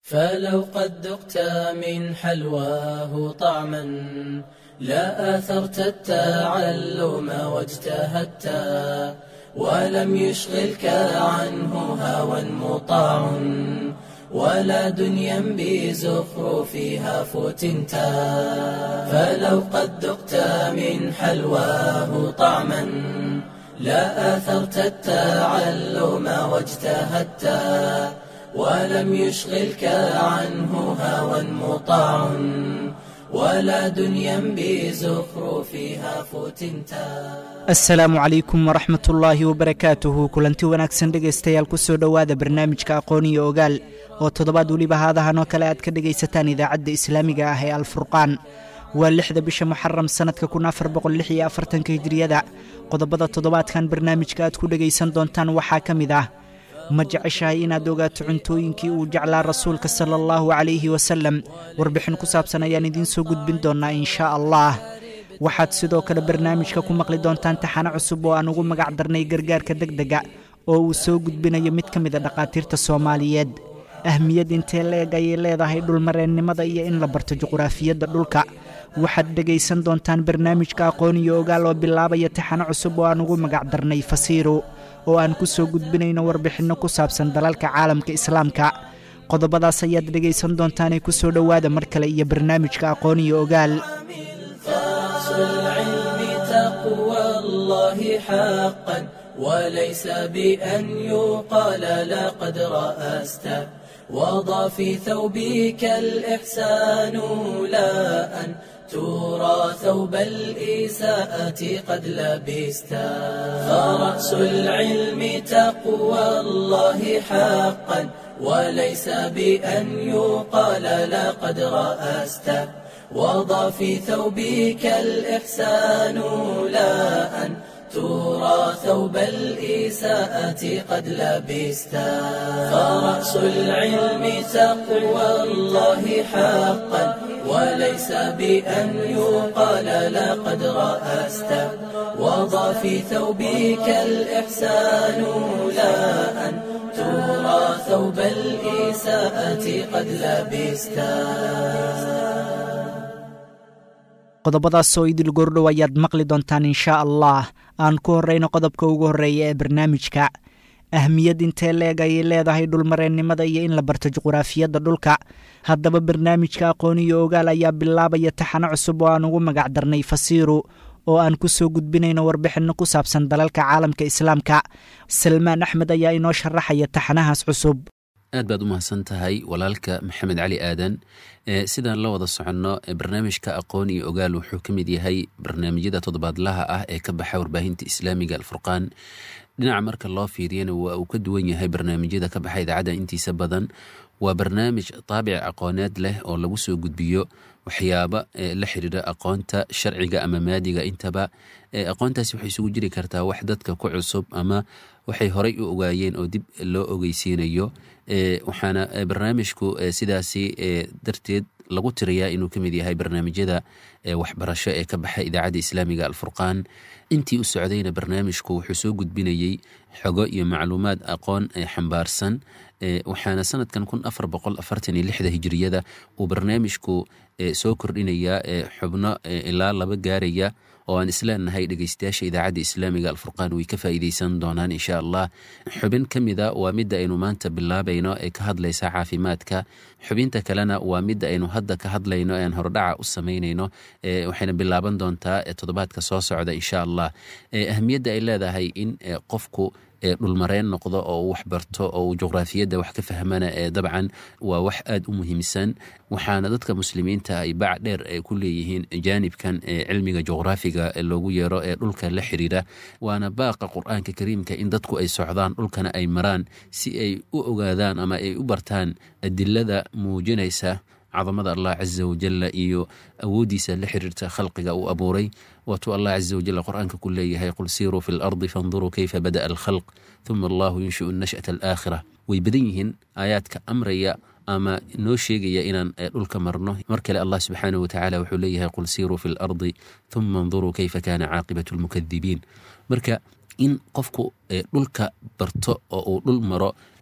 فلو قد ذقت من حلواه طعما لا آثرت التعلم واجتهدت ولم يشغلك عنه هوى مطاع ولا دنيا بزخرفها فتنت فلو قد ذقت من حلواه طعما لا آثرت التعلم واجتهدت ولم يشغلك عنه هوى مطاع ولا دنيا بزخرفها فتنتا asalaamu calaykum waraxmat ullaahi wabarakaatuhu kulanti wanaagsan dhegaystayaal kusoo dhowaada barnaamijka aqoon iyo ogaal oo toddobaad weliba haadahan oo kale aad ka dhegaysataan idaacadda islaamiga ah ee alfurqaan waa lixda bisha muxaram sannadka kun afar boqol iyo afartanka hijiriyada qodobada toddobaadkan barnaamijka aad ku dhegaysan doontaan waxaa ka mid ah ma jeceshahay inaad ogaato cuntooyinkii uu jeclaa rasuulka sala allahu calayhi wasalem warbixin ku saabsan ayaan idiin soo gudbin doonnaa inshaa allah waxaad sidoo kale barnaamijka ku maqli doontaan taxano cusub oo aan ugu magac darnay gargaarka degdega oo uu soo gudbinayo mid ka mid a dhakhaatiirta soomaaliyeed ahmiyad intee leeg ayay leedahay dhulmareennimada iyo in la barto juquraafiyadda dhulka waxaad dhegaysan doontaan barnaamijka aqoon iyo ogaal oo bilaabaya taxano cusub oo aan ugu magac darnay fasiiro oo aan ku soo gudbinayno warbixinno ku saabsan dalalka caalamka islaamka qodobadaas ayaad dhegaysan doontaanee ku soo dhowaada mar kale iyo barnaamijka aqoon iyo ogaal فرس العلم تقوى الله حقا وليس بأن يقال لقد رأست وضع في ثوبك الإحسان لا أن ترى ثوب الإساءة قد لبست فرأس العلم تقوى الله حقا وليس بأن يقال لقد رأست وضع في ثوبك الإحسان لا أن ترى ثوب الإساءة قد لبست فرأس العلم تقوى الله حقا وليس بأن يقال لقد رأست وضع في ثوبك الإحسان لا أن ترى ثوب الإساءة قد لبست qodobadaas oo idil goordhow ayaad maqli doontaan inshaa allah aan ku horrayno qodobka ugu horreeya ee barnaamijka ahmiyad intee leeg ayay leedahay dhulmareennimada iyo in la barto juquraafiyadda dhulka haddaba barnaamijka aqoon iyo ogaal ayaa bilaabaya taxano cusub oo aan ugu magac darnay fasiiru oo aan ku soo gudbinayno warbixinno ku saabsan dalalka caalamka islaamka salmaan axmed ayaa inoo sharaxaya taxanahaas cusub aad baad u mahadsan tahay walaalka maxamed cali aadan sidaan la wada soconno barnaamijka aqoon iyo ogaal wuxuu ka mid yahay barnaamijyada toddobaadlaha ah ee ka baxa warbaahinta islaamiga alfurqaan dhinaca marka loo fiiriyana waa uu ka duwan yahay barnaamijyada ka baxa idaacadda intiisa badan waa barnaamij taabic aqooneed leh oo lagu soo gudbiyo waxyaaba la xiriira aqoonta sharciga ama maadiga intaba aqoontaasi waxay isugu jiri kartaa wax dadka ku cusub ama waxay horay u ogaayeen oo dib loo ogeysiinayo waxaana barnaamijku sidaasi darteed lagu tiriyaa inuu ka mid yahay barnaamijyada waxbarasho ee ka baxa idaacadda islaamiga alfurqaan intii u socdayna barnaamijku wuxuu soo gudbinayey xogo iyo macluumaad aqoon xambaarsan waxaana sanadkan kun afar boqol afartan iyo lixda hijiriyada uu barnaamijku soo kordhinayaa xubno ilaa laba gaaraya oo aan isleenahay dhegeystayaasha idaacadda islaamiga alfurqaan way ka faa'iideysan doonaan insha allah xubin ka mida waa midda aynu maanta bilaabayno ee ka hadlaysa caafimaadka xubinta kalena waa midda aynu hadda ka hadlayno ean hordhaca u samaynayno waxayna bilaaban doontaa toddobaadka soo socda insha allah ahamiyadda ay leedahay in qofku dhulmareen noqdo oo uu waxbarto oo uu juqraafiyadda wax ka fahmana dabcan waa wax aada u muhiimsan waxaana dadka muslimiinta ay bac dheer ku leeyihiin jaanibkan cilmiga juqraafiga loogu yeero ee dhulka la xiriira waana baaqa qur-aanka kariimka in dadku ay socdaan dhulkana ay maraan si ay u ogaadaan ama ay u bartaan adilada muujinaysa cadamada allah caza wajalla iyo awooddiisa la xiriirta khalqiga uu abuuray waatuu allah caza wajalla qur-aanka ku leeyahay qul siiruu fi lardi fanduruu keyfa bada'a alkhalq huma allahu yunshiu nash'ata alaakhira way badan yihiin aayaadka amraya ama noo sheegaya inaan dhulka marno mar kale allah subxaanahu watacaala wuxuu leeyahay qul siiruu fi lardi huma anduruu keyfa kaana caaqibatu lmukadibiin marka in qofku dhulka barto oo uu dhul maro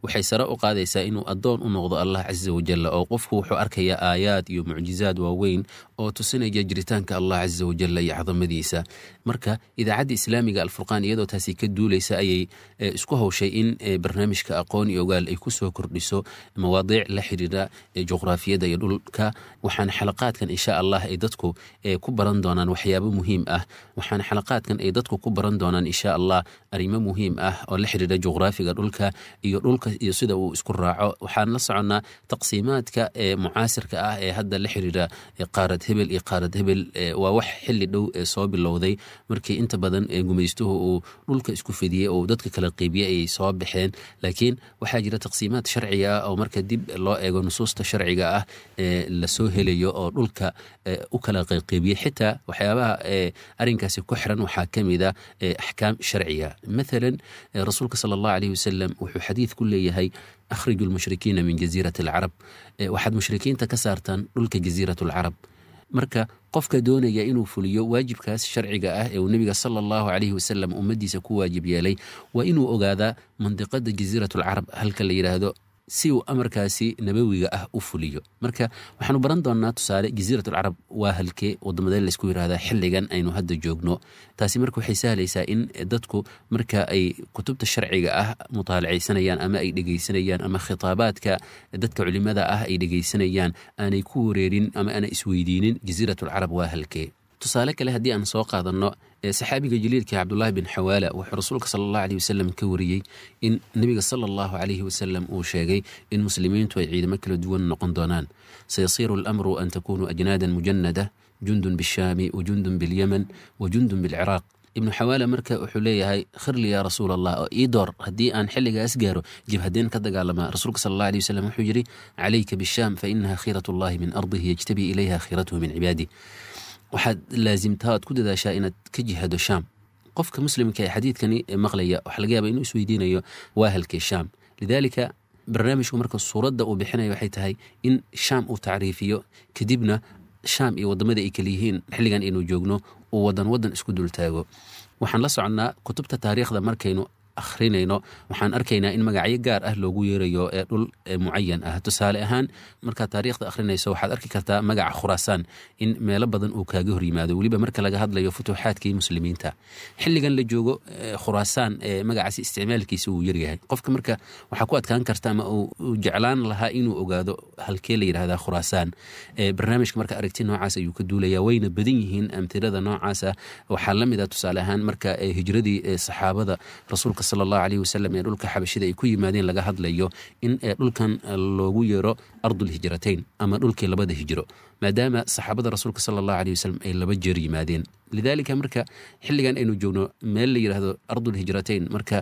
waxay sare u qaadaysaa inuu addoon u noqdo allah casa wajalla oo qofku wuxuu arkayaa aayaad iyo mucjizaad waaweyn oo tusinaya jiritaanka allah casa wajalla iyo cadamadiisa marka idaacadda islaamiga alfurqaan iyadoo taasi ka duulaysa ayay isku hawshay in barnaamijka aqoon iyo ogaal ay kusoo kordhiso mawaadiic la xiriira juqraafiyadda iyo dhulka waxaana xalaqaadkan insha allah ay dadku ku baran doonaan waxyaabo muhiim ah waxaana xalaqaadkan ay dadku ku baran doonaan insha allah arrimo muhiim ah oo la xiriira juqraafiga dhulka iyo dhulka iyo sida uu isku raaco waxaan la soconnaa taqsiimaadka ee mucaasirka ah ee hadda la xiriira qaarad hebel iyo qaarad hebel waa wax xili dhow ee soo bilowday markii inta badan gumaystuhu uu dhulka isku fidiyey oo dadka kala qeybiye ayay soo baxeen laakiin waxaa jira taqsiimaad sharciga ah oo marka dib loo eego nusuusta sharciga ah ee lasoo helayo oo dhulka u kala qeybiye xitaa waxyaabaha arinkaasi ku xiran waxaa ka mid a axkaam sharciga mathalan rasuulka sala allahu aleyh wasalam wuxuu xadiid ku leeyahay akhriju lmushrikiina min jaziirati alcarab waxaad mushrikiinta ka saartaan dhulka jaziirat alcarab marka qofka doonaya inuu fuliyo waajibkaas sharciga ah ee uu nebiga sala allahu caleyhi wasalam ummaddiisa ku waajib yeelay waa inuu ogaadaa mandiqada jaziirat alcarab halka la yidhaahdo si uu amarkaasi nabawiga ah u fuliyo marka waxaanu baran doonnaa tusaale jaziirat alcarab waa halkee waddamadee laysku yidhahdaa xilligan aynu hadda joogno taasi marka waxay sahlaysaa in dadku marka ay kutubta sharciga ah mutaalacaysanayaan ama ay dhegaysanayaan ama khitaabaadka dadka culimada ah ay dhegaysanayaan aanay ku wareerin ama aanay isweydiinin jaziirat alcarab waa halkee tusaale kale haddii aan soo qaadanno saxaabiga jaliilka cabdulaahi bin xawaala wuxuu rasuulka sala allahu aleyh wasalam ka wariyey in nebiga sala allahu caleyhi wasalam uu sheegay in muslimiintu ay ciidamo kala duwan noqon doonaan sayasiiru alamru an takunuu ajnaadan mujanada jundun bishaami wa jundun bilyaman wa jundun bilciraaq ibnu xawaala marka wuxuu leeyahay khirli yaa rasuul allah oo ii door haddii aan xilligaas gaaro jibhadeen ka dagaalamaa rasuulka sal allah aley wasalam wuxuu yidhi calayka bishaam fa inaha khiirat allahi min ardihi yajtabii ilayha khiiratuhu min cibaadih waxaad laasimtaa oad ku dadaashaa inaad ka jihado shaam qofka muslimka ee xadiidkani maqlaya waxaa laga yaaba inuu isweydiinayo waa halkee shaam lidaalika barnaamijku marka suuradda uu bixinaya waxay tahay in shaam uu tacriifiyo kadibna shaam iyo waddamada ay kala yihiin xilligan aynu joogno uu wadan wadan isku dultaago waxaan la soconnaa kutubta taariikhda markaynu akhrinayno waxaan arkaynaa in magacyo gaar ah loogu yeerayo ee dhul mucayan ah tusaale ahaan markaad taariikhda akhrinayso waxaad arki kartaa magaca khuraasaan in meelo badan uu kaaga hor yimaado weliba marka laga hadlayo futuuxaadkii muslimiinta xilligan la joogo khuraasaan magacaasi isticmaalkiisa uu yaryahay qofka marka waxaa ku adkaan karta ama uu jeclaan lahaa inuu ogaado halkee la yidhahdaa khuraasaan barnaamijka marka aragti noocaas ayuu ka duulaya wayna badan yihiin amtilada noocaasa waxaa la mid a tusaale ahaan marka hijradii saxaabada rasuulka sal allahu aleyh wasalam ee dhulka xabashida ay ku yimaadeen laga hadlayo in dhulkan loogu yeero ardulhijrateyn ama dhulkii labada hijro maadaama saxaabada rasuulka sala allahu aleyh wasalam ay laba jeer yimaadeen lidaalika marka xilligan aynu joogno meel la yidhaahdo ardulhijrateyn marka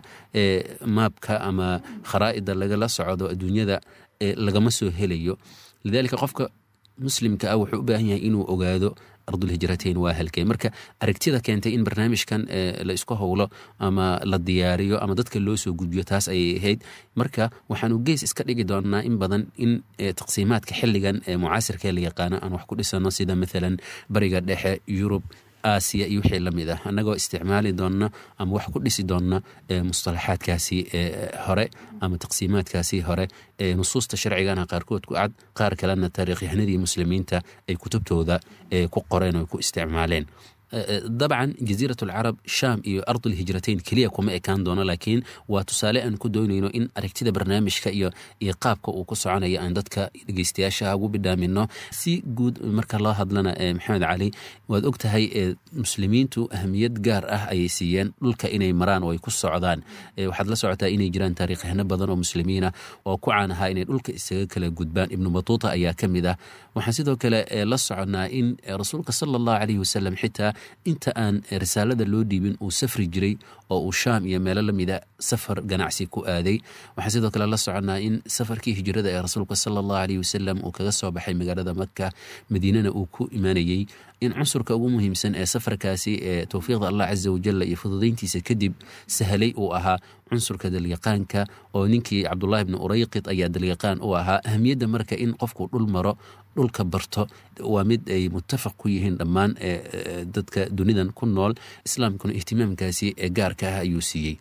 maabka ama kharaa'ida lagala socdo adduunyada lagama soo helayo lidaalika qofka muslimka ah wuxuu u baahan yahay inuu ogaado ardulhijrateyn waa halkee marka aragtida keentay in barnaamijkan la isku howlo ama la diyaariyo ama dadka loo soo gudbiyo taas ayay ahayd marka waxaanu gees iska dhigi doonaa in badan in taqsiimaadka xilligan ee mucaasirkee la yaqaano aan wax ku dhisano sida maalan bariga dhexe yurub aasiya iyo wixii la mid ah annagoo isticmaali doonna ama wax ku dhisi doonna mustalaxaadkaasi hore ama taqsiimaadkaasi hore nusuusta sharcigana qaarkood ku cad qaar kalena taariikhyahanadii muslimiinta ay kutubtooda ku qoreen oo ku isticmaaleen dabcan jaziirat alcarab shaam iyo ardulhijrateyn keliya kuma ekaan doono laakiin waa tusaale aan ku doonayno in aragtida barnaamijka iyo iyo qaabka uu ku soconaya aan dadka dhegeystayaasha ugu bidhaamino si guud marka loo hadlana maxamed cali waad og tahay muslimiintu ahamiyad gaar ah ayay siiyeen dhulka inay maraan oo ay ku socdaan waxaad la socotaa inay jiraan taariikhahano badan oo muslimiina oo ku caan ahaa inay dhulka isaga kala gudbaan ibnu batuuta ayaa ka mid ah waxaan sidoo kale la soconnaa in rasuulka sala allahu caleyhi wasalam xitaa inta aan risaalada loo dhiibin uu safri jiray oo uu shaam iyo meelo lamida safar ganacsi ku aaday waxaan sidoo kale la soconnaa in safarkii hijrada ee rasuulka sala allahu aleyh wasalam uu kaga soo baxay magaalada maka madiinana uu ku imaanayey in cunsurka ugu muhiimsan ee safarkaasi ee towfiiqda allah casa wajalla iyo fududayntiisa kadib sahlay uu ahaa cunsurka dalyaqaanka oo ninkii cabdullahi bni urayqid ayaa dalyaqaan u ahaa ahamiyadda marka in qofku dhul maro dhulka barto waa mid ay muttafaq ku yihiin dhammaan dadka dunidan ku nool islaamkuna ihtimaamkaasi ee gaarka ah ayuu siiyey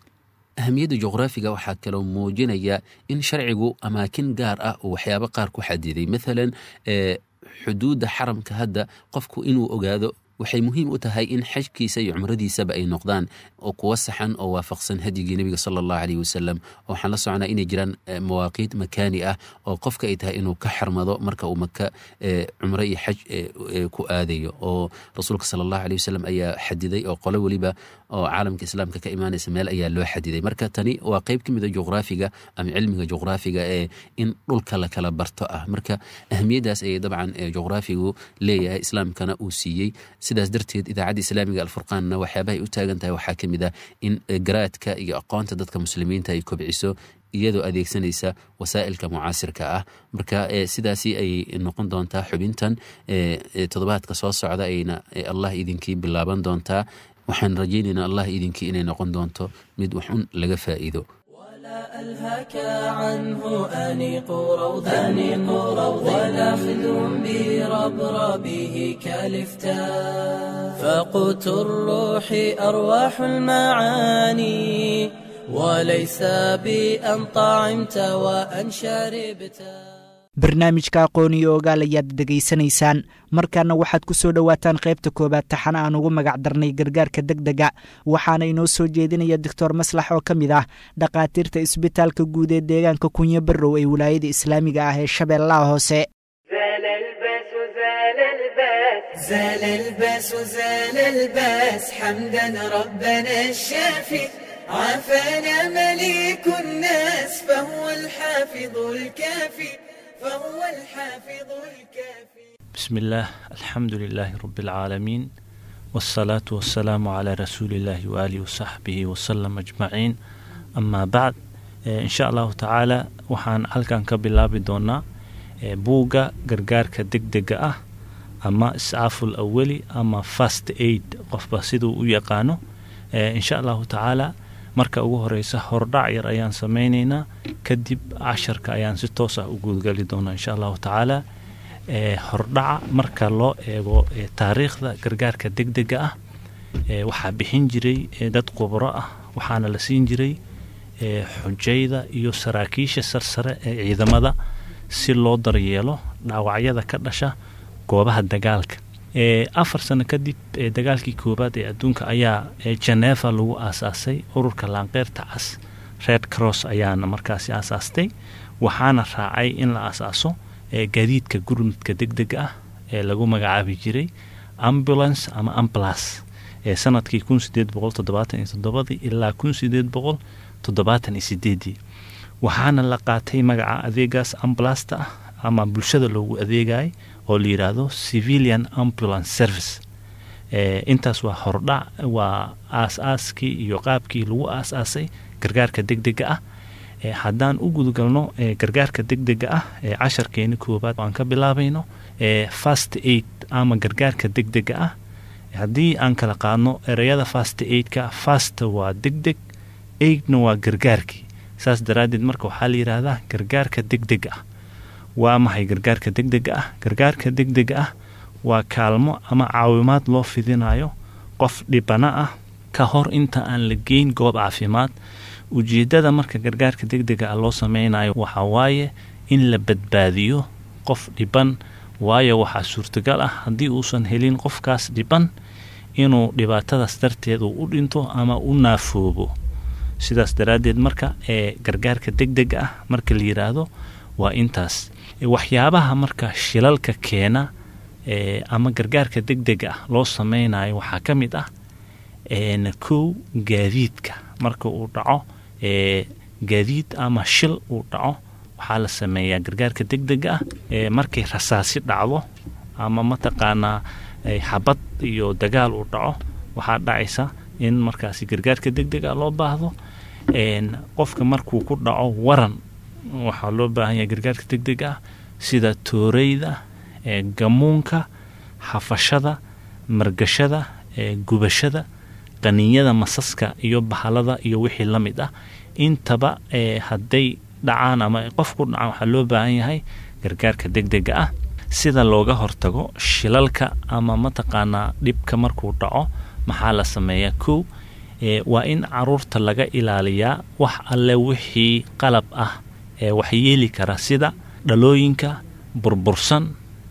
ahamiyadda juqraafiga waxaa kaloo muujinaya in sharcigu amaakin gaar ah uu waxyaabo qaar ku xadiday maalan xuduudda xaramka hadda qofku inuu ogaado waxay muhiim u tahay in xajkiisa iyo cumradiisaba ay noqdaan oo kuwa saxan oo waafaqsan hadyigii nebiga sala allahu aleyh wasalam oo waxaan la socnaa inay jiraan mawaaqiit makaani ah oo qofka ay tahay inuu ka xarmado marka uu maka cumro iyo xaj ku aadayo oo rasuulka sala allahu aleyh wasalam ayaa xadiday oo qolo weliba oo caalamka islaamka ka imaanaysa meel ayaa loo xadiday marka tani waa qeyb ka mid a juqraafiga ama cilmiga juqraafiga ee in dhulka la kala barto ah marka ahamiyaddaas ayay dabcan juqraafigu leeyahay islaamkana uu siiyey sidaas darteed idaacadda islaamiga alfurqaanna waxyaabahay u taagan tahay waxaa ka mid ah in garaadka iyo aqoonta dadka muslimiinta ay kobciso iyadoo adeegsanaysa wasaa'ilka mucaasirka ah marka sidaasi ay noqon doontaa xubintan toddobaadka soo socda ayna allah idinkii bilaaban doontaa waxaan rajaynaynaa allah idinkii inay noqon doonto mid waxun laga faa'iido ألهك عنه أنيق روضا أنيق روضا ولا خذ بربربه كالفتاء فقوت الروح أرواح المعاني وليس بأن طعمت وأن شربت barnaamijka aqoon iyo ogaal ayaad degaysanaysaan markaana waxaad ku soo dhowaataan qaybta koowaad taxana aan ugu magac darnay gargaarka deg dega waxaana inoo soo jeedinaya doctor maslax oo ka mid ah dhakhaatiirta isbitaalka guud ee deegaanka kunyo barrow ee wilaayada islaamiga ah ee shabeellaha hoose زال الباس زال الباس حمدا ربنا الشافي عافانا مليك الناس فهو الحافظ الكافي فهو الحافظ الكافي بسم الله الحمد لله رب العالمين والصلاة والسلام على رسول الله وآله وصحبه وسلم أجمعين أما بعد إن شاء الله تعالى waxaan halkan ka bilaabi doonaa buugga gargaarka degdega ah ama iscaaful awali ama fast aid qofba siduu u yaqaano insha allahu tacaala marka ugu horeysa hordhac yar ayaan sameyneynaa kadib casharka ayaan si toos ah u guudgali doonaa insha allahu tacaala hordhaca marka loo eego taariikhda gargaarka degdega ah waxaa bixin jiray dad khubro ah waxaana la siin jiray xujayda iyo saraakiisha sarsare ee ciidamada si loo daryeelo dhaawacyada ka dhasha goobaha dagaalka afar sano kadib dagaalkii koowaad ee adduunka ayaa geneva lagu aasaasay ururka laanqeyrta cas red cross ayaana markaasi aasaastay waxaana raacay in la aasaaso gaadiidka gurmudka degdega ah ee lagu magacaabi jiray ambulance ama ambulas ee sanadkii kun sideed boqol toddobaatan iyo toddobadii ilaa kun sideed boqol toddobaatan iyo sideedii waxaana la qaatay magaca adeegaas ambulasta ah ama bulshada loogu adeegayay oo la yidhaahdo civilian ambulance service intaas waa hordhac waa aas-aaskii iyo qaabkii lagu aas-aasay gargaarka degdega ah haddaan u gudgalno gargaarka degdega ah ee casharkeeni koowaad aan ka bilaabayno fast aid ama gargaarka degdega ah haddii aan kala qaadno ereyada fast aidka fast waa degdeg aidna waa gargaarkii saas daraaddeed marka waxaa la yidhaahdaa gargaarka degdega ah waa maxay gargaarka degdega ah gargaarka degdega ah waa kaalmo ama caawimaad loo fidinayo qof dhibana ah ka hor inta aan la geyn goob caafimaad ujeeddada marka gargaarka degdega ah loo sameynayo waxaa waaye in la badbaadiyo qof dhiban waayo waxaa suurtagal ah haddii uusan helin qofkaas dhiban inuu dhibaatadaas darteed uu u dhinto ama u naafoobo sidaas daraaddeed marka ee gargaarka degdega ah marka la yidhaahdo waa intaas waxyaabaha marka shilalka keena ama gargaarka degdega ah loo sameynayo waxaa ka mid ah kow gaadiidka marka uu dhaco gaadiid ama shil uu dhaco waxaa la sameeyaa gargaarka degdega ah markay rasaasi dhacdo ama mataqaanaa xabad iyo dagaal uu dhaco waxaa dhacaysa in markaasi gargaarka degdega loo baahdo qofka markuu ku dhaco waran waxaa loo baahan yahay gargaarka degdega ah sida tooreyda gamuunka xafashada margashada gubashada qaniinyada masaska iyo bahalada iyo wixii la mid ah intaba hadday dhacaan ama qof ku dhacaan waxaa loo baahan yahay gargaarka degdega ah sida looga hortago shilalka ama mataqaanaa dhibka markuu dhaco maxaa la sameeyaa kow waa in caruurta laga ilaaliyaa wax alle wixii qalab ah ee wax yeeli kara sida dhalooyinka burbursan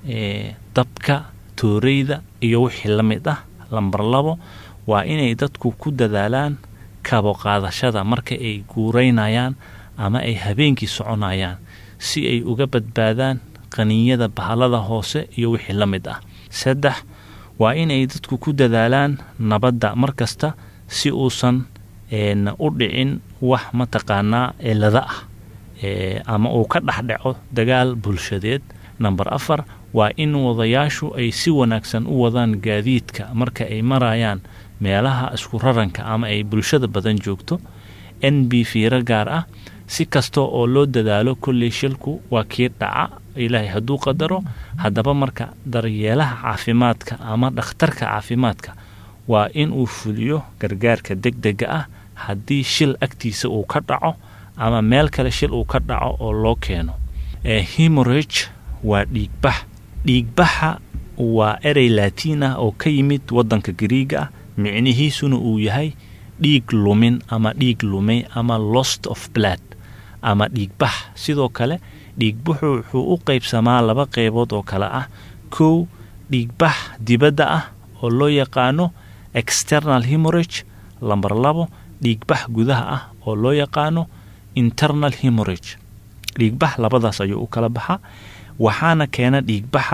dabka tooreyda iyo wixii la mid ah lambar labo waa inay dadku ku dadaalaan kabo qaadashada marka ay guuraynayaan ama ay habeenkii soconayaan si ay uga badbaadaan qaniinyada bahalada hoose iyo wixii la mid ah saddex waa inay dadku ku dadaalaan nabadda mar kasta si uusan u dhicin wax mataqaanaa cilada ah ama uu ka dhexdhaco dagaal bulshadeed namber afar waa in wadayaashu ay si wanaagsan u wadaan gaadiidka marka ay marayaan meelaha isku raranka ama ay bulshada badan joogto n b fiiro gaar ah si kasta oo loo dadaalo kolley shilku waa kii dhaca ilaahay hadduu qadaro haddaba marka daryeelaha caafimaadka ama dhakhtarka caafimaadka waa in uu fuliyo gargaarka deg dega ah haddii shil agtiisa uu ka dhaco ama meel kale shil uu ka dhaco oo loo keeno hemorage waa dhiigbax dhiigbaxa waa erey laatiin ah oo ka yimid waddanka gariiga ah micnihiisuna uu yahay dhiig lumin ama dhiig lumay ama lost of blood ama dhiigbax sidoo kale dhiigbaxu wuxuu u qaybsamaa laba qaybood oo kale ah kow dhiigbax dibadda ah oo loo yaqaano external hemorage lamber labo dhiigbax gudaha ah oo loo yaqaano internal hemorage dhiigbax labadaas ayuu u kala baxaa waxaana keena dhiigbaxa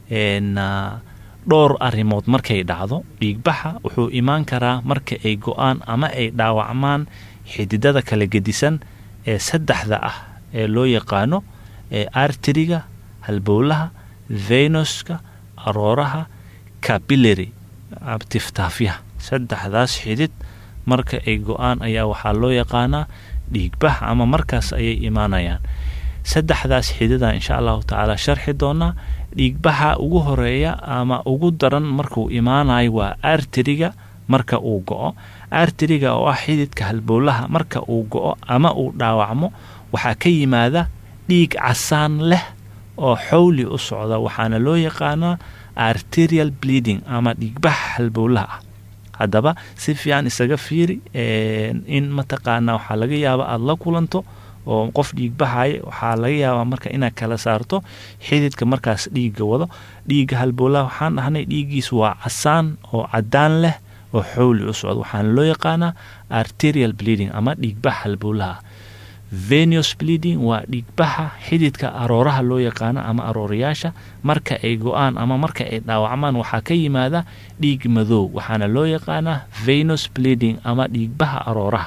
dhowr arrimood markay dhacdo dhiigbaxa wuxuu imaan karaa marka ay go-aan ama ay dhaawacmaan xididada kala gedisan ee saddexda ah ee loo yaqaano arteriga halbowlaha venuska arooraha capillary tiftaafyaha saddexdaas xidid marka ay go-aan ayaa waxaa loo yaqaanaa dhiigbax ama markaas ayay imaanayaan saddexdaas xidida insha allahu tacaala sharxi doonaa dhiigbaxa ugu horeeya ama ugu daran markuu imaanayo waa arteriga marka uu go-o arteriga oo ah xididka halbowlaha marka uu go-o ama uu dhaawacmo waxaa ka yimaada dhiig casaan leh oo xowli u socda waxaana loo yaqaanaa arterial bleeding ama dhiigbax halbowlaha ah haddaba si fiican isaga fiiri in mataqaanaa waxaa laga yaaba aada la kulanto oo qof dhiigbaxaya waxaa laga yaabaa marka inaad kala saarto xididka markaas dhiigga wado dhiigga halbowlaha waxaan dhahnay dhiiggiis waa casaan oo cadaan leh oo xowli u socda waxaana loo yaqaanaa arterial bleeding ama dhiigbax halbowlaha venus bleeding waa dhiigbaxa xididka arooraha loo yaqaano ama aroorayaasha marka ay go-aan ama marka ay dhaawacmaan waxaa ka yimaada dhiig madow waxaana loo yaqaanaa venus bleeding ama dhiigbaxa arooraha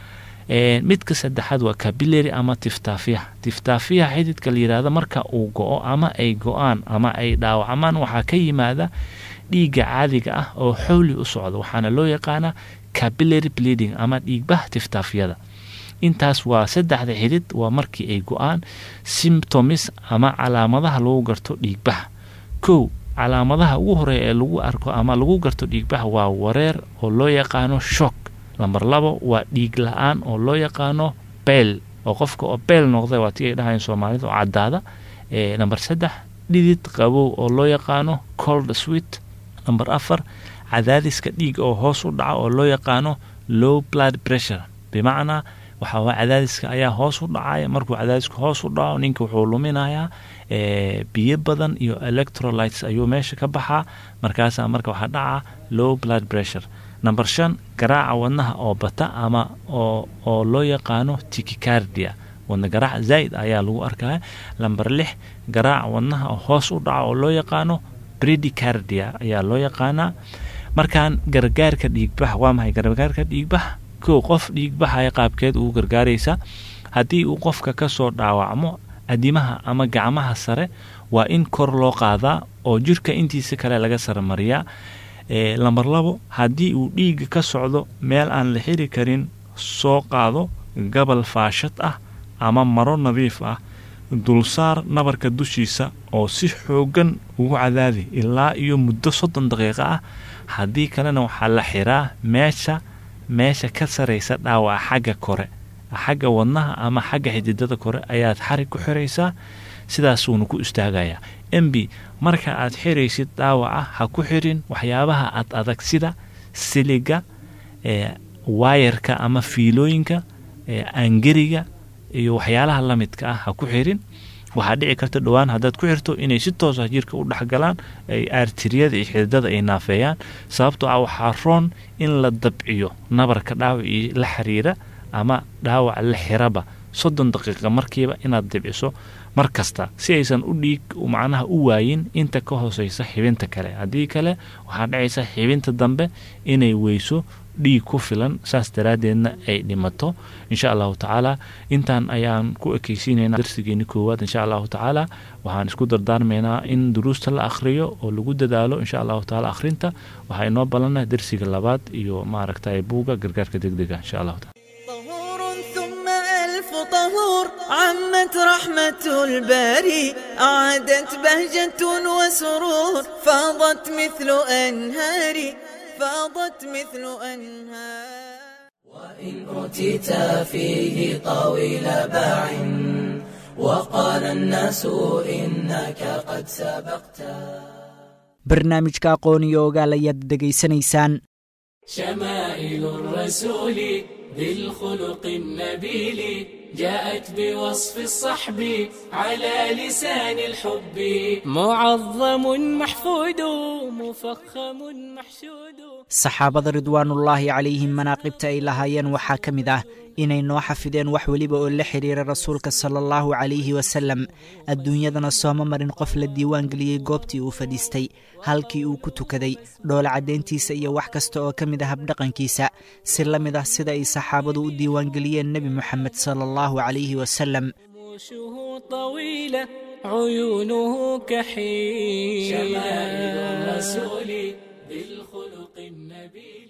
midka saddexaad waa capillary ama tiftaafiyaha tiftaafiyaha xididka la yidhaahdo marka uu go-o ama ay go-aan ama ay dhaawacmaan waxaa ka yimaada dhiigga caadiga ah oo xowli u socda waxaana loo yaqaanaa capillary bleeding ama dhiigbaha tiftaafyada intaas waa saddexda xidid waa markii ay go-aan symptomis ama calaamadaha lagu garto dhiigbaxa kow calaamadaha ugu horeeya ee lagu arko ama lagu garto dhiigbaxa waa wareer oo loo yaqaano shock lamber labo waa dhiig la-aan oo loo yaqaano beel oo qofka oo beel noqda waa tii ay dhahayan soomaalida oo caddaada namber saddex dhidid qabow oo loo yaqaano cold sweet namber afar cadaadiska dhiig oo hoos u dhaca oo loo yaqaano low blood pressure bimacnaa waxaa waa cadaadiska ayaa hoos u dhacaya markuu cadaadisku hoos u dhaco ninka wuxuu luminayaa biyo badan iyo electrolites ayuu meesha ka baxaa markaasaa marka waxaa dhaca low blood pressure number shan garaaca wadnaha oo bata ama oo oo loo yaqaano tikicardia wadna garaac zaa'id ayaa lagu arkaya lamber lix garaaca wadnaha oo hoos u dhaca oo loo yaqaano bredicardia ayaa loo yaqaanaa markaan gargaarka dhiigbax waa maxay gargaarka dhiigbax kow qof dhiigbaxaya qaabkeed ugu gargaaraysa haddii uu qofka ka soo dhaawacmo adimaha ama gacmaha sare waa in kor loo qaadaa oo jirka intiisa kale laga saremariyaa lamber labo haddii uu dhiigga ka socdo meel aan la xiri karin soo qaado gabal faashad ah ama maro nadiif ah dulsaar nabarka dushiisa oo si xoogan ugu cadaadi ilaa iyo muddo soddon daqiiqo ah haddii kalena waxaa la xiraa meesha meesha ka saraysa dhaawaca xagga kore xagga wadnaha ama xagga xididada kore ayaad xarig ku xiraysaa sidaasuuna ku istaagayaa mb marka aad xiraysid dhaawaca ha ku xirin waxyaabaha ad adag sida siliga waayarka ama fiilooyinka aangeriga iyo waxyaalaha la midka ah ha ku xirin waxaa dhici karta dhowaan haddaad ku xirto inay si toosa jirka u dhexgalaan ay aartiriyada iyo xididada ay naafeeyaan sababtoo ah waxaa roon in la dabciyo nabarka dhaawacii la xiriira ama dhaawac la xiraba soddon daqiiqa markiiba inaad dibciso mar kasta si aysan u dhiig macnaha u waayin inta ka hooseysa xibinta kale haddii kale waxaa dhacaysa xibinta dambe inay weyso dhiig ku filan saas daraaddeedna ay dhimato insha allahu tacaala intaan ayaan ku ekeysiinaynaa darsigeeni koowaad insha allahu tacaala waxaan isku dardaarmaynaa in duruusta la akhriyo oo lagu dadaalo insha allahu tacaala akhrinta waxaa inoo balana darsiga labaad iyo maaragtay buuga gargaarka degdega insha allahu taala طهور ثم ألف طهور عمت رحمة الباري أعادت بهجة وسرور فاضت مثل أنهار فاضت مثل أنهار وإن أوتيت فيه طويل باع وقال الناس إنك قد سبقت barnaamijka aqoon iyo ogaal ayaad dhegaysanaysaan شمائل الرسول ذي الخلق النبيل جاءت بوصف الصحب على لسان الحب معظم محفود مفخم محشود saxaabada ridwaanullaahi calayhim manaaqibta ay lahaayeen waxaa ka mid ah inay noo xafideen wax weliba oo la xidhiira rasuulka sala allahu calayhi wasalem adduunyadana sooma marin qof la diiwaan geliyey goobtii uu fadhiistay halkii uu ku tukaday dhoola caddayntiisa iyo wax kasta oo ka mid ah habdhaqankiisa si la mid ah sida ay saxaabadu u diiwaangeliyeen nebi moxamed sala allahu calayhi wasalem رموشه طويلة عيونه كحيل شمائل الرسول ذي الخلق النبيل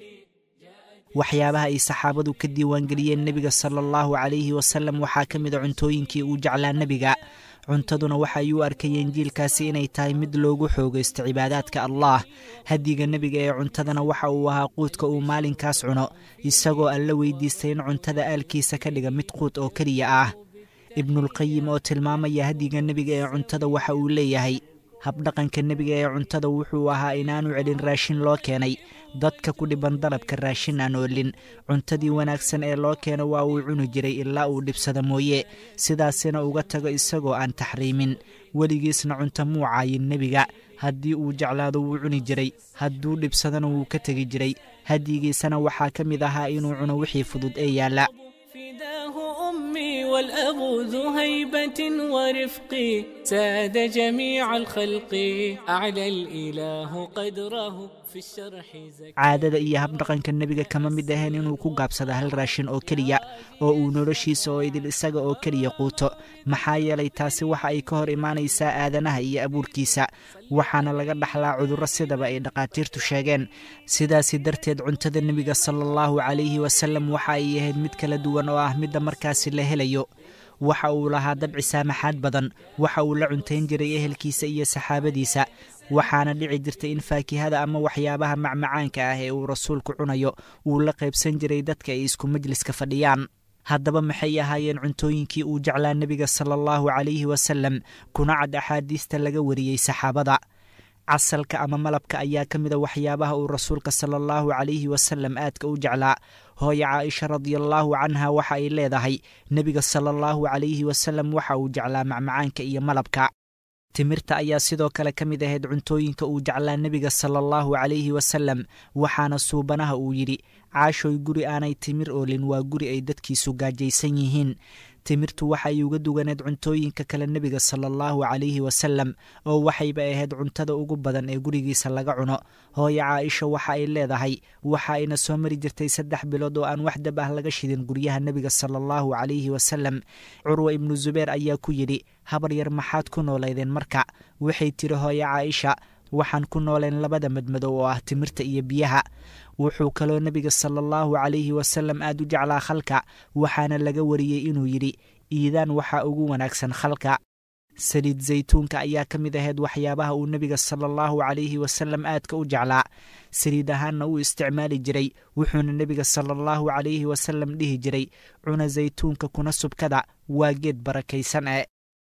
waxyaabaha ay saxaabadu ka diiwaangeliyeen nebiga sala allahu calayhi wasalem waxaa ka mid a cuntooyinkii uu jeclaa nebiga cuntaduna waxa ay u arkayeen jiilkaasi inay tahay mid loogu xoogaysto cibaadaadka allah hadiga nebiga ee cuntadana waxa uu ahaa quudka uu maalinkaas cuno isagoo alla weydiistay in cuntada aalkiisa ka dhiga mid quud oo keliya ah ibnulqayim oo tilmaamaya hadiga nebiga ee cuntada waxa uu leeyahay habdhaqanka nebiga ee cuntada wuxuu ahaa inaanu celin raashin loo keenay dadka ku dhiban dalabka raashin aan oolin cuntadii wanaagsan ee loo keeno waa uu cuni jiray ilaa uu dhibsada mooye sidaasina uga tago isagoo aan taxriimin weligiisna cunto muu caayin nebiga haddii uu jeclaado wuu cuni jiray hadduu dhibsadana wuu ka tegi jiray hadyigiisana waxaa ka mid ahaa inuu cuno wixii fudud ee yaalla فداه أمي والأب ذو هيبة ورفق ساد جميع الخلق أعلى الإله قدره في الشرح زكى caadada iyo habdhaqanka nebiga kama mid ahayn inuu ku gaabsado hal raashin oo keliya oo uu noloshiisa oo idil isaga oo keliya quuto maxaa yeelay taasi waxa ay ka hor imaanaysaa aadanaha iyo abuurkiisa waxaana laga dhaxlaa cudurro sidaba ay dhakhaatiirtu sheegeen sidaasi darteed cuntada nebiga sala allahu calayhi wasalem waxa ay ahayd mid kala duwan oo ah midda markaasi la helayo waxa uu lahaa dabci saamaxaad badan waxa uu la cuntayn jiray ehelkiisa iyo saxaabadiisa waxaana dhici jirtay in faakihada ama waxyaabaha macmacaanka ah ee uu rasuulku cunayo uu la qaybsan jiray dadka ay isku majliska fadhiyaan haddaba maxay ahaayeen cuntooyinkii uu jeclaa nebiga sala allahu calayhi wasalem kuna cad axaadiista laga wariyey saxaabada casalka ama malabka ayaa ka mida waxyaabaha uu rasuulka sala allahu calayhi wasalem aadka u jeclaa hooyo caaisha radiallaahu canha waxa ay leedahay nebiga sala allahu calayhi wasalem waxa uu jeclaa macmacaanka iyo malabka timirta ayaa sidoo kale ka mid ahayd cuntooyinka uu jeclaa nebiga sala allahu calayhi wasalem waxaana suubanaha uu yidhi caashoy guri aanay timir oolin waa guri ay dadkiisu gaajaysan yihiin timirtu waxay uga duganeed cuntooyinka kale nebiga sala allahu calayhi wasalem oo waxayba ahayd cuntada ugu badan ee gurigiisa laga cuno hooyo caaisha waxa ay leedahay waxa ayna soo mari jirtay saddex bilood oo aan wax dab ah laga shidin guryaha nebiga sala allahu calayhi wasalem curwa ibnu zubeer ayaa ku yidhi habar yar maxaad ku noolaydeen marka waxay tiri hooyo caaisha waxaan ku nooleen labada madmadow oo ah timirta iyo biyaha wuxuu kaloo nebiga sala allahu calayhi wasalem aad u jeclaa khalka waxaana laga wariyey inuu yidhi iidaan waxaa ugu wanaagsan khalka saliid zaytuunka ayaa ka mid ahayd waxyaabaha uu nebiga sala allahu calayhi wasalem aadka u jeclaa saliid ahaanna uu isticmaali jiray wuxuuna nebiga sala allahu calayhi wasalem dhihi jiray cuna zaytuunka kuna subkada waa geed barakaysan e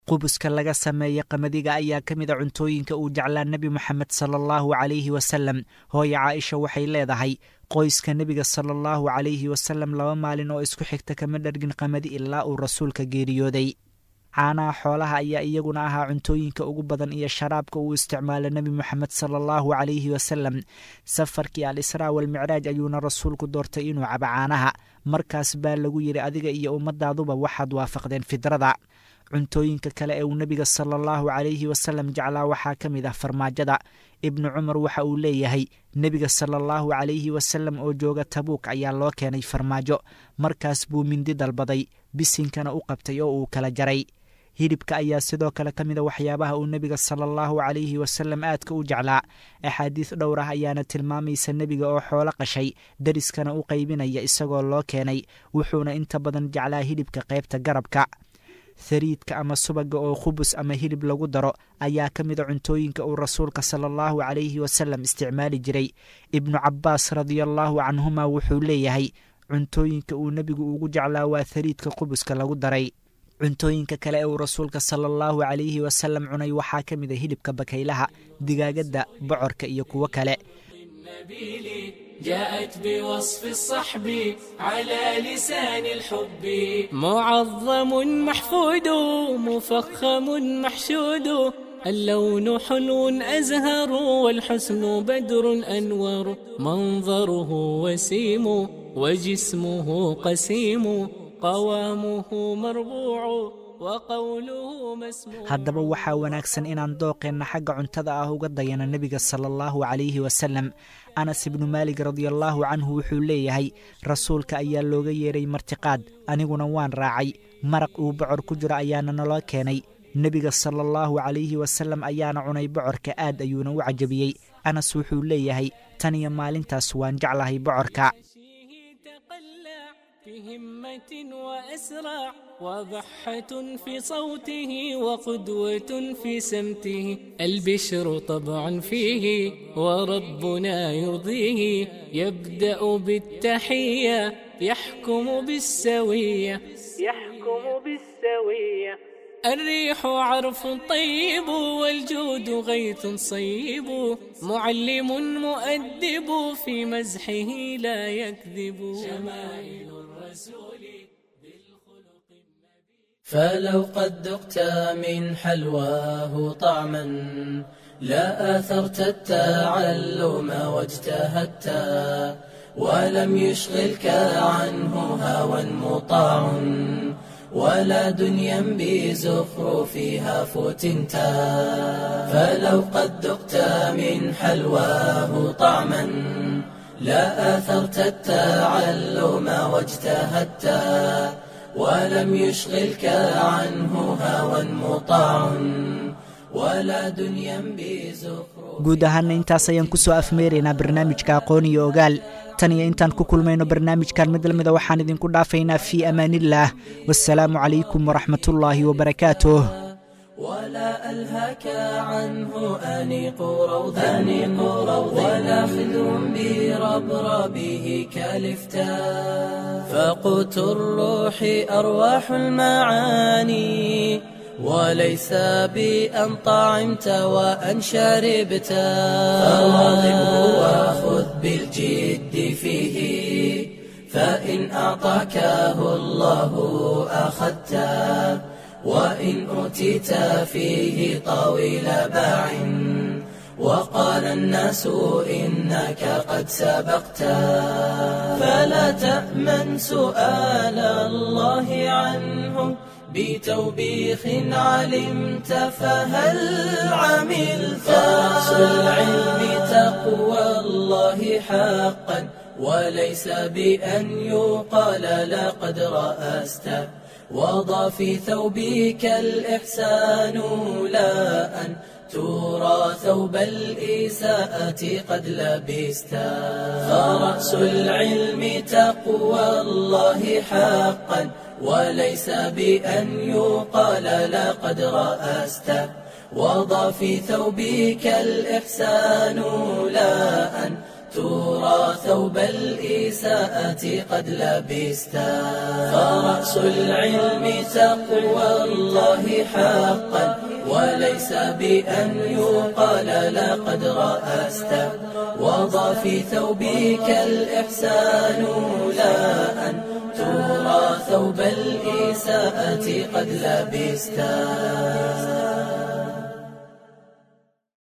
qubuska laga sameeya qamadiga ayaa ka mid a cuntooyinka uu jeclaa nebi moxamed sala allahu calayhi wasalam hooye caaisha waxay leedahay qoyska nebiga sala allahu calayhi wasalam laba maalin oo isku xigta kama dhargin qamadi ilaa uu rasuulka geeriyooday caanaha xoolaha ayaa iyaguna ahaa cuntooyinka ugu badan iyo sharaabka uu isticmaala nebi moxamed sala allahu calayhi wasalam safarkii al israa walmicraaj ayuuna rasuulku doortay inuu cabo caanaha markaas baa lagu yidhi adiga iyo ummadaaduba waxaad waafaqdeen fidrada cuntooyinka kale ee uu nebiga sala allahu calayhi wasalam jeclaa waxaa ka mid ah farmaajada ibnu cumar waxa uu leeyahay nebiga sala allahu calayhi wasalam oo jooga tabuuk ayaa loo keenay farmaajo markaas buu mindi dalbaday bisinkana u qabtay oo uu kala jaray hilibka ayaa sidoo kale ka mid a waxyaabaha uu nebiga sala allahu calayhi wasalam aadka u jeclaa axaadiis dhowr ah ayaana tilmaamaysa nebiga oo xoolo qashay dariskana u qaybinaya isagoo loo keenay wuxuuna inta badan jeclaa hilibka qaybta garabka hariidka ama subaga oo khubus ama hilib lagu daro ayaa ka mid a cuntooyinka uu rasuulka sala allahu calayhi wasalam isticmaali jiray ibnu cabbaas radiallahu canhuma wuxuu leeyahay cuntooyinka uu nebigu ugu jeclaa waa hariidka qubuska lagu daray cuntooyinka kale ee uu rasuulka sala allahu calayhi wasalam cunay waxaa ka mid a hilibka bakaylaha digaagadda bocorka iyo kuwo kale جاءت بوصف الصحب على لسان الحب معظم محفود مفخم محشود اللون حلو أزهر والحسن بدر أنور منظره وسيم وجسمه قسيم قوامه مربوع وقوله مسموع haddaba waxaa wanaagsan inaan dooqeenna xagga cuntada ah uga dayana nebiga sala allahu calayhi wasalam anas ibnu maalig radiallaahu canhu wuxuu leeyahay rasuulka ayaa looga yeeray martiqaad aniguna waan raacay maraq uu bocor ku jiro ayaana naloo keenay nebiga sala allahu calayhi wasalam ayaana cunay bocorka aad ayuuna u cajabiyey anas wuxuu leeyahay tan iyo maalintaas waan jeclahay bocorka فيه تقلع بهمة وأسرع وضحة في صوته وقدوة في سمته البشر طبعا فيه وربنا يرضيه يبدأ بالتحية يحكم بالسوية يحكم بالسوية الريح عرف طيب والجود غيث صيب معلم مؤدب في مزحه لا يكذب شمائل الرسول فلو قد ذقت من حلواه طعما لا آثرت التعلم واجتهدت ولم يشغلك عنه هوى مطاع ولا دنيا بزخرفها فتنت فلو قد ذقت من حلواه طعما لا آثرت التعلم واجتهدت ولم يشغلك عنه هوى مطاع ولا دنيا بزخرف guud ahaana intaas ayaan ku soo afmeeraynaa barnaamijka aqoon iyo ogaal tan iyo intaan ku kulmayno barnaamijkan mid lamida waxaan idinku dhaafaynaa fii amaaniillaah wassalaamu calaykum waraxmatullaahi wabarakaatuh ولا ألهاك عنه أنيق روض أنيق روض ولا خذ بربربه كالفتا فقوت الروح أرواح المعاني وليس بأن طعمت وأن شربت فواظبه وخذ بالجد فيه فإن أعطاكه الله أخذته وإن أوتيت فيه طويل باع وقال الناس إنك قد سبقت فلا تأمن سؤال الله عنه بتوبيخ علمت فهل عملت فرأس العلم تقوى الله حقا وليس بأن يقال لقد رأست وضع في ثوبك الإحسان لا أن ترى ثوب الإساءة قد لبست فرأس العلم تقوى الله حقا وليس بأن يقال لقد رأست وضع في ثوبك الإحسان لا أن ترى ثوب الإساءة قد لبستا فرأس العلم تقوى الله حقا وليس بأن يقال لقد رأست وضع في ثوبك الإحسان لا أن ترى ثوب الإساءة قد لبستا